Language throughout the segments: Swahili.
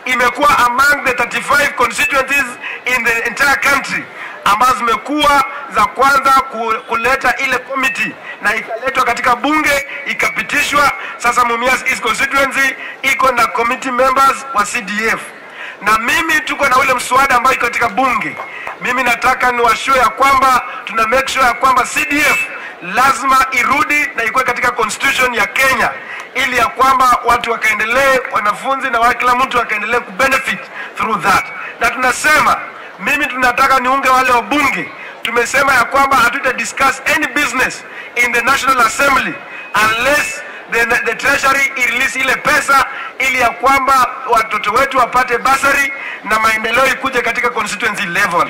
imekuwa among the 35 constituencies in the entire country ambazo zimekuwa za kwanza ku- kuleta ile committee na ikaletwa katika bunge ikapitishwa. Sasa Mumias East constituency iko na committee members wa CDF na mimi tuko na ule mswada ambao iko katika bunge. Mimi nataka niwashue ya kwamba tuna make sure ya kwamba CDF lazima irudi na ikuwe katika constitution ya Kenya ili ya kwamba watu wakaendelee, wanafunzi na wa- kila mtu akaendelee kubenefit through that, na tunasema mimi tunataka niunge wale wabunge. Tumesema ya kwamba hatuta discuss any business in the National Assembly unless the, the treasury irelease ile pesa ili ya kwamba watoto wetu wapate basari na maendeleo ikuje katika constituency level.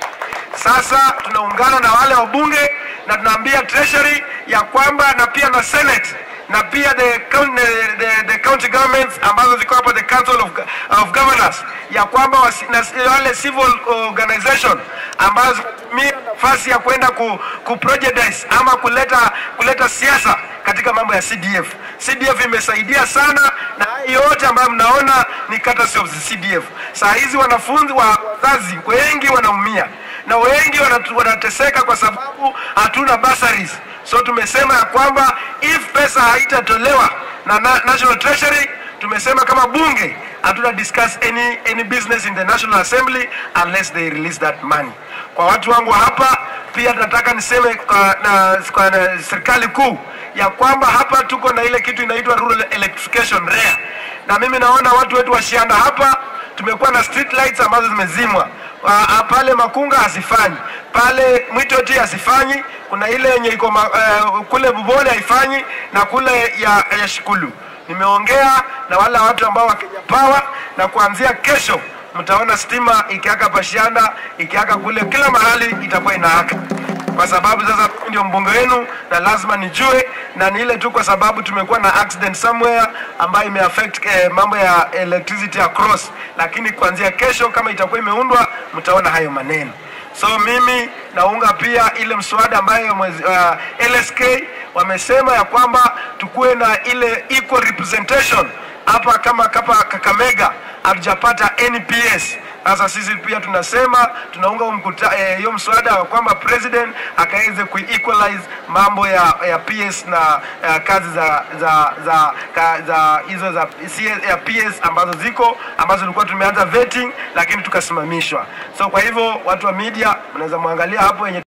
Sasa tunaungana na wale wabunge na tunaambia treasury ya kwamba na pia na senate na pia the, coun- the, the, the county governments ambazo ziko hapo the council of, of governors ya kwamba wasi, na wale civil organization ambazo zinatumia nafasi ya kwenda ku, ku prejudice ama kuleta kuleta siasa katika mambo ya CDF. CDF imesaidia sana na haya yote ambayo mnaona ni courtesy of the CDF. Saa hizi wanafunzi wa wazazi wengi wanaumia na wengi wanatu- wanateseka kwa sababu hatuna bursaries. So tumesema ya kwamba if pesa haitatolewa na, na National Treasury, tumesema kama bunge hatuna discuss any, any business in the National Assembly unless they release that money. Kwa watu wangu hapa pia nataka niseme kwa, na, kwa na serikali kuu ya kwamba hapa tuko na ile kitu inaitwa rural electrification REA, na mimi naona watu wetu washianda hapa tumekuwa na street lights ambazo zimezimwa Ah, ah, pale Makunga hazifanyi, pale Mwitoti hazifanyi, kuna ile yenye iko ma- eh, kule Bubole haifanyi na kule ya, ya Shikulu. Nimeongea na wale watu ambao wa Kenya Power na kuanzia kesho mtaona stima ikiaka Pashianda, ikiaka kule, kila mahali itakuwa inaaka kwa sababu sasa mimi ndio mbunge wenu na lazima nijue, na ni ile tu kwa sababu tumekuwa na accident somewhere ambayo imeaffect eh, mambo ya electricity across, lakini kuanzia kesho kama itakuwa imeundwa, mtaona hayo maneno. So mimi naunga pia ile mswada ambayo mwezi, uh, LSK wamesema ya kwamba tukuwe na ile equal representation hapa kama kapa Kakamega hatujapata NPS. Sasa sisi pia tunasema tunaunga huo mkuta- eh, hiyo mswada wa kwamba president akaweze kuequalize mambo ya, ya PS na uh, kazi za za za ka, za hizo za CS, ya PS ambazo ziko ambazo tulikuwa tumeanza vetting lakini tukasimamishwa. So kwa hivyo watu wa media mnaweza mwangalia hapo yenye